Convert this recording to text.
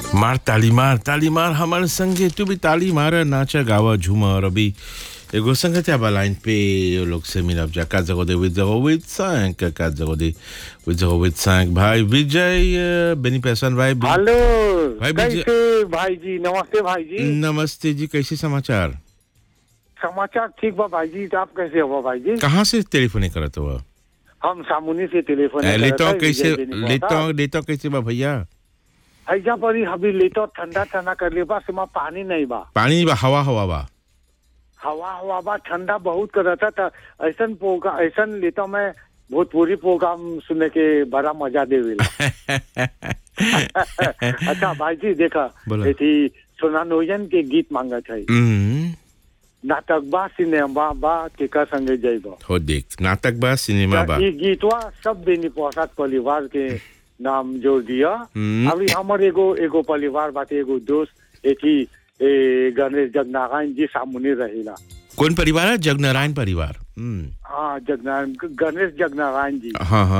मार ताली मार ताली मार हमारे संगे तू भी ताली मार नाचा गावा झूमा और अभी एगो संगत बा लाइन पे ये लोग से मिलब जा का जगो दे विद जगो विद सांक का जगो दे विद जगो विद सांक भाई विजय अ, बेनी पैसन भाई बि- हेलो भाई विजय- कैसे भाई जी नमस्ते भाई जी नमस्ते जी कैसे समाचार समाचार ठीक बा भाई जी आप कैसे हो भाई जी कहाँ से टेलीफोन करत हो हम सामुनी से टेलीफोन लेतो कैसे लेतो लेतो कैसे बा भैया हैजा पर ही अभी लेतो ठंडा ठंडा कर ले बा सिमा पानी नहीं बा पानी बा हवा हवा बा हवा हवा बा ठंडा बहुत करता था ऐसन प्रोग्राम ऐसन लेतो मैं भोजपुरी प्रोग्राम सुनने के बड़ा मजा देवेला अच्छा भाई जी देखा बोला। थी सोना नोयन के गीत मांगत है हम्म, नाटक बा सिनेमा बा केकर संगे जइबा हो देख नाटक बा सिनेमा बा ई गीतवा सब बेनी प्रसाद परिवार के नाम जोड़ दिया हम्म। अभी हमर एगो एगो परिवार बाटे एगो दोस्त एथी ए गणेश जगनारायण जी सामुने रहेला कौन परिवार है जगनारायण परिवार हम्म, हाँ जगनारायण गणेश जगनारायण जी हाँ हाँ